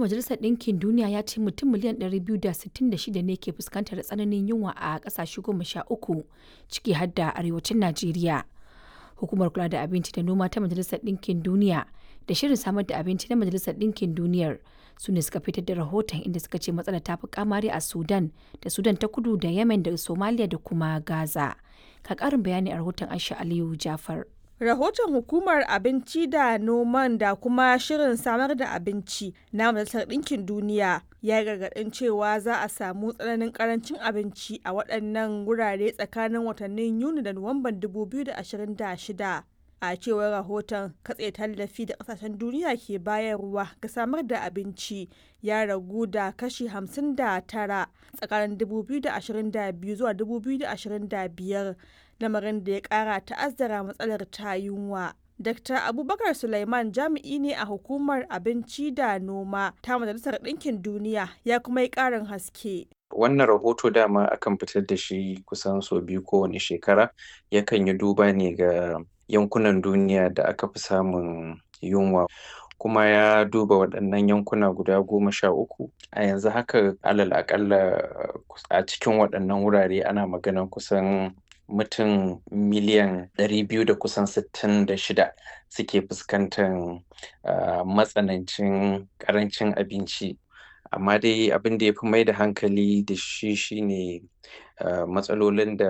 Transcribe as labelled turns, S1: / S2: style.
S1: Majalisar Ɗinkin Duniya ya ce mutum miliyan 266 ne ke fuskantar tsananin yunwa a ƙasashe goma sha uku ciki har da arewacin Najeriya. Hukumar kula da abinci da noma ta Majalisar Ɗinkin Duniya da Shirin Samar da Abinci na Majalisar Ɗinkin Duniyar su ne suka fitar da rahoton inda suka ce matsalar ta fi kamari a Sudan da Sudan ta kudu da Yemen da Somalia da kuma Gaza. Ka ƙarin bayani a rahoton Aisha Aliyu Jafar.
S2: Rahoton Hukumar Abinci da Noman da kuma Shirin Samar da Abinci na Majalisar Ɗinkin Duniya ya gargaɗin cewa za a samu tsananin ƙarancin abinci a waɗannan wurare tsakanin watannin Yuni da Nuwamban 2026. A cewar rahoton katse tallafi da ƙasashen duniya ke bayarwa ga samar da abinci ya ragu da kashi 59 tsakanin 2022 zuwa 2025 lamarin da ya kara ta'azzara matsalar ta yunwa. Dr. Abubakar Sulaiman jami'i ne a hukumar abinci da noma ta Majalisar Ɗinkin Duniya ya kuma yi ƙarin haske.
S3: Wannan rahoto dama akan fitar da shi kusan sau biyu kowane shekara yakan yi duba ne ga yankunan duniya da aka fi samun yunwa. kuma ya duba waɗannan yankuna guda goma sha uku a yanzu haka alal akalla a cikin waɗannan wurare ana maganan kusan mutum miliyan ɗari biyu da kusan sittin da shida suke fuskantar matsanancin ƙarancin abinci amma dai abin da ya fi mai da hankali da shi shine matsalolin da